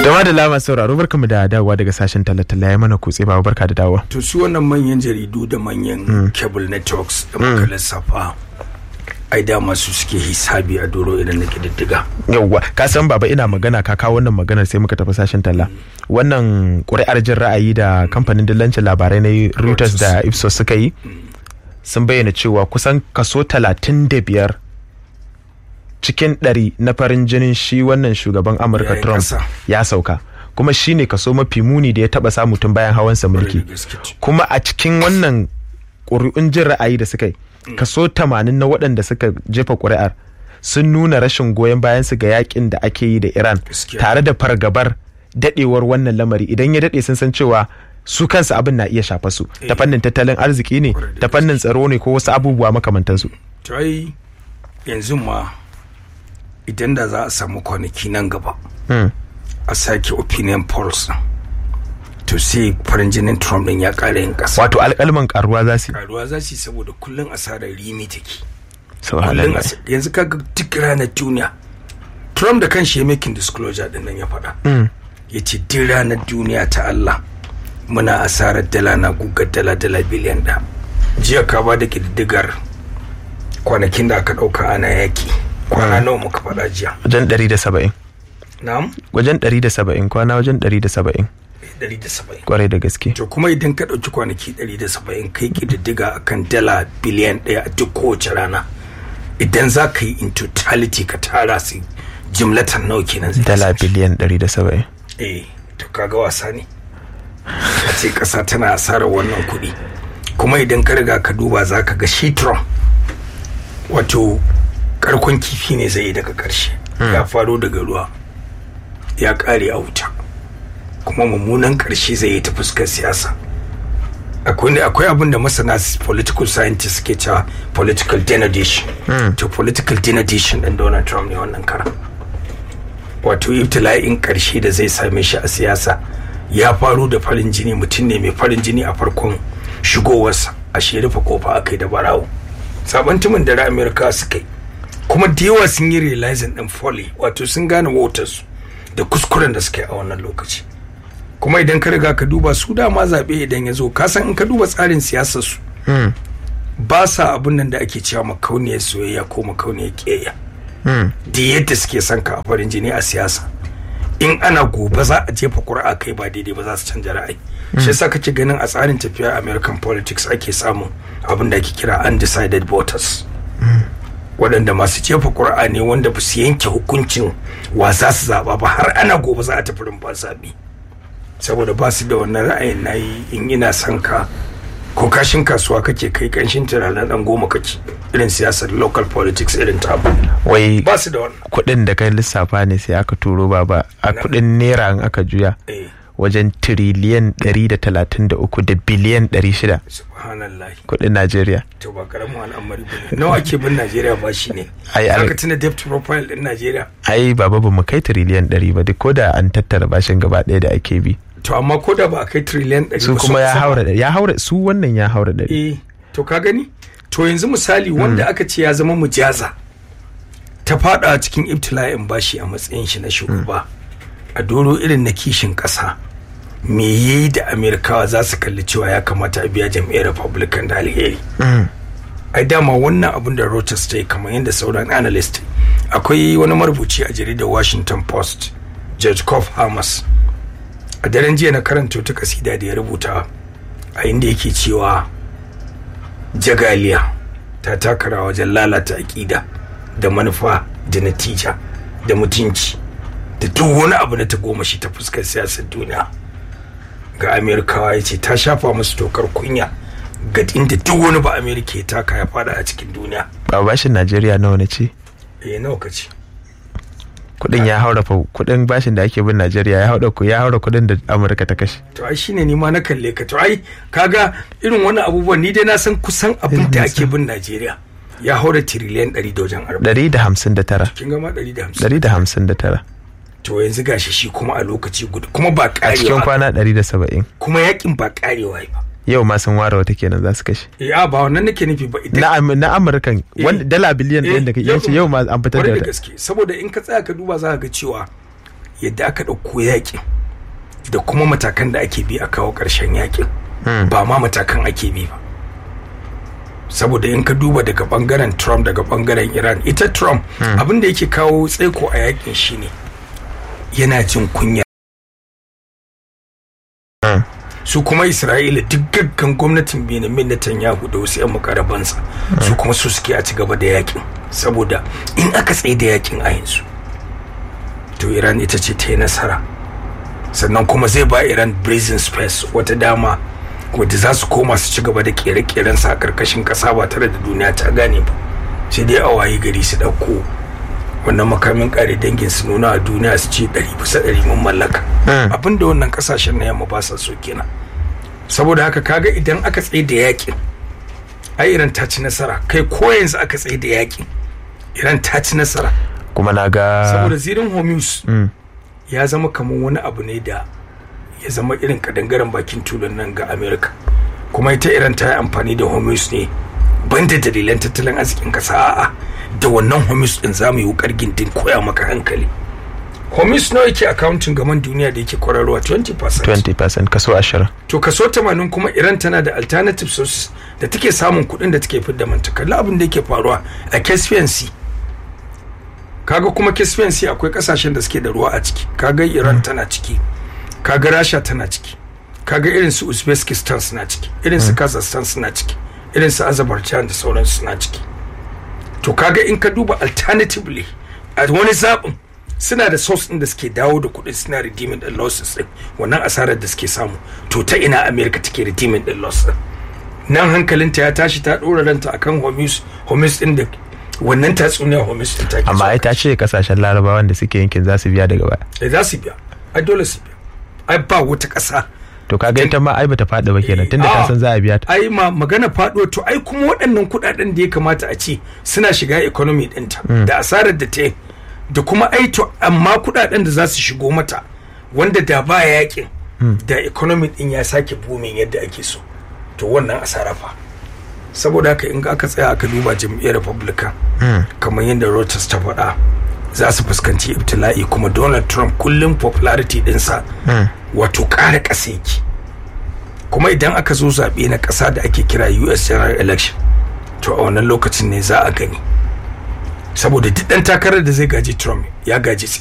Jama'a da lama sauraro barkamu da dawowa daga sashen talatala ya mana kutse ba barka da dawowa. to su wannan manyan jaridu da manyan cable networks da muka lissafa ai dama su suke hisabi a doro idan na kididdiga Yawwa ka san baba ina magana ka kawo wannan maganar sai muka tafi sashen talla. Wannan ƙuri'ar jin ra'ayi da kamfanin dillancin labarai na Reuters da Ipsos suka yi sun bayyana cewa kusan kaso talatin da biyar cikin ɗari na farin jinin shi wannan shugaban Amurka Yayin Trump ƙasa. ya sauka. kuma shine kaso mafi muni da ya taba samu tun bayan hawansa mulki da gaske. kuma a cikin wannan ƙuri'un jin ra'ayi da suka yi kaso 80 na waɗanda suka jefa ƙuri'ar sun nuna rashin goyon bayan su ga yakin da ake yi da Iran Gaskiya. tare da fargabar dadewar wannan lamari idan ya dade sun san cewa su kansu abin na iya shafa su ta fannin tattalin arziki ne Kwarai da ta fannin tsaro ne ko wasu abubuwa makamantansu to ai yanzu ma idan da za a samu kwanaki nan gaba Hmm. a sake opinion polls din, to sai farin jinin trump din ya ƙara yin ƙasa wato alƙalman karuwa za su yi. karuwa za su yi saboda kullum asarar rimi take kullum Subhanallah. as- yanzu kaga duk ranar duniya trump da kanshi ya making disclosure din nan ya faɗa Mm. ya ce duk ranar duniya ta allah muna asarar dala na gugar dala dala biliyan da jiya ka ba da ƙididdigar kwanakin da aka ɗauka ana yaki kwana nawa muka faɗa jiya wajen 170 na'am wajen 170 kwana wajen 170 170 kwarai da gaske to kuma idan ka ɗauki kwanaki 170 kai ƙididdiga akan dala biliyan ɗaya a duk kowace rana idan za ka yi in totality ka tara su jimlatan nawa kenan zai dala kasance? biliyan 170 eh to kaga wasa ne a ce ƙasa tana asarar wannan kuɗi kuma idan ka riga ka duba za ka ga shi Trump wato karkon kifi ne zai yi daga ƙarshe ya faro daga ruwa ya ƙare a wuta kuma mummunan ƙarshe zai yi ta fuskar siyasa akwai ne akwai abin da masana s- political scientists ke cewa political denudation to political denudation ɗin Donald Trump ne wannan karan wato ibtila'in ƙarshe da zai same shi a siyasa ya faru da farin jini mutum ne mai farin jini a farkon shigowarsa a shi rufe kofa aka yi da barawo sabon tumin da amerika suka yi kuma da yawa sun yi realizing din folly wato sun gane wautarsu da kuskuren da suka yi a wannan lokaci kuma idan ka riga ka duba su dama zaɓe idan ya zo ka san in ka duba tsarin siyasar su Hmm. ba sa abin nan da ake cewa makauniyar soyayya ko makauniyar ƙiyayya Hmm. da yadda suke son ka a farin jini a siyasa in ana gobe za a jefa ƙuri'a kai ba daidai ba za su canja ra'ayi shi yasa kake ganin a tsarin tafiya american politics ake samun abin da ake kira undecided voters waɗanda masu jefa ƙuri'a ne wanda ba su yanke hukuncin wa za su zaɓa ba har ana gobe za a tafi rumfa zaɓe saboda ba su da wannan ra'ayin na yi in ina son ka ko kashin kasuwa kake kai kanshin tunanin ɗan goma kake irin siyasar local politics irin tabu wai ba su da wannan kuɗin da kai lissafa ne sai aka turo baba a kuɗin naira in aka juya eh wajen tiriliyan 133 da biliyan 600 subhanallah kuɗin Najeriya. to ba karamin al'amari ba ne nawa ake bin najeriya ba shi ne Ai, ai. zaka tuna debt profile din najeriya Ai baba ba mu kai tiriliyan 100 ba duk ko da an tattara bashin gaba ɗaya da ake bi. to amma ko da ba a kai trillion ɗari Su ba kuma ya kusa ba. haura ɗari. ya haura su wannan ya haura ɗari. eh to ka gani to yanzu misali wanda aka ce ya zama mujaza ta fada a cikin ibtila'in bashi a matsayin shi na shugaba a doro irin na kishin ƙasa me yayi da amerikawa za su kalli cewa ya kamata a biya jam'iyyar republican da alheri ai dama wannan abin da Reuters ta yi kamar yadda sauran analyst akwai wani marubuci a jaridar Washington Post George Kof Hamas a daren jiya na karanta wata kasida da ya rubuta a inda yake cewa jagaliya ta taka rawa wajen lalata aƙida da manufa da natija da mutunci da duk wani abu na ta goma shi ta fuskar siyasar duniya ga amerikawa ya ce ta shafa musu tokar kunya ga inda duk wani ba amerika ya taka ya fada a cikin duniya Ba bashin Najeriya nawa na ce? eh nawa ka ce Kuɗin ya haura fa kuɗin bashin da ake bin Najeriya ya haura ku ya haura kuɗin da Amurka ta kashe. to ai shine ni ma na kalle ka to ai kaga irin wani abubuwan ni dai na san kusan abin da ake bin najeriya ya haura tiriliyan 100 da wajen 40 159. kin gama 150 159. to yanzu gashi shi kuma a lokaci guda kuma ba A cikin karewa kwana 170. kuma yakin ba karewa ba Yau ma sun ware wata kenan za su kashe. eh a ba wannan nake nufi ba idan Na Am- na Amurkan wanda dala biliyan ɗaya da kake yace yau ma an fitar da kwarai da wata. gaske saboda in ka tsaya ka duba za ka ga cewa yadda aka ɗauko yakin da kuma matakan da ake bi a kawo ƙarshen yakin ba ma matakan ake bi ba saboda in ka duba daga bangaren trump daga bangaren iran ita trump abin da yake kawo tsaiko a yakin shine yana jin kunya su kuma isra'ila duk gaggan gwamnatin benjamin netanyahu da wasu 'yan makarabansa su kuma su suke a ci gaba da yakin saboda in aka tsaye da yakin a yanzu to iran ita ce ta yi nasara sannan kuma zai ba iran brazen space wata dama wadda za su koma su ci gaba da kere-keren sa a karkashin kasa ba tare da duniya ta gane ba sai dai a waye gari su ɗauko wannan makamin kare dangin su nuna a duniya su ce ɗari bisa ɗari mun mallaka abin da wannan kasashen na yamma ba sa so kenan saboda haka kaga idan aka tsaye da yakin ai iran ta ci nasara kai ko yanzu aka tsaye da yakin iran ta ci nasara kuma na ga saboda zirin hormuz ya zama kamar wani abu ne da ya zama irin kadangaren bakin tulun nan ga america kuma ita iran ta yi amfani da hormuz ne banda dalilan tattalin arzikin kasa a'a da wannan hormuz din za mu yi wukar gindin koya maka hankali hormuz nawa yake accounting gaman duniya da yake kwararwa 20% 20% kaso 20 to kaso 80 kuma iran tana da alternative sources da take samun kuɗin da take fidda manta kalli abin da yake faruwa a caspian sea kaga kuma caspian sea akwai kasashen da suke da ruwa a ciki kaga iran tana ciki kaga rasha tana ciki kaga irin su uzbekistan suna ciki irin su kazakhstan suna ciki irin su azerbaijan da sauransu suna ciki to kaga in ka duba alternatively a wani zaɓin suna da source ɗin da suke dawo da kuɗin suna redeeming ɗin losses ɗin wannan asarar da suke samu to ta ina america take redeeming ɗin loss ɗin nan hankalinta ya tashi ta ɗora ranta akan homus homus ɗin da wannan tatsuniyar homus ɗin take amma ai ta ce kasashen larabawan da suke yankin za su biya daga baya eh za su biya ai dole su biya ai ba wata ƙasa to kaga ita ma ai bata faɗi ba kenan tunda ta san za a biya ta ai ma magana faɗo to ai kuma waɗannan kuɗaɗen da ya kamata a ce suna shiga economy ɗinta da asarar da ta yi da kuma ai to amma kuɗaɗen da za su shigo mata wanda da ba yakin da economy ɗin ya sake booming yadda ake so to wannan asara fa saboda haka in aka tsaya aka duba jam'iyyar republican kamar yadda Reuters ta faɗa za su fuskanci ibtila'i kuma donald trump kullum popularity dinsa wato ƙara ƙasa yake kuma idan aka zo zaɓe na ƙasa da ake kira us general election to a wannan lokacin ne za a gani saboda duk ɗan takarar da zai gaji trump ya gaji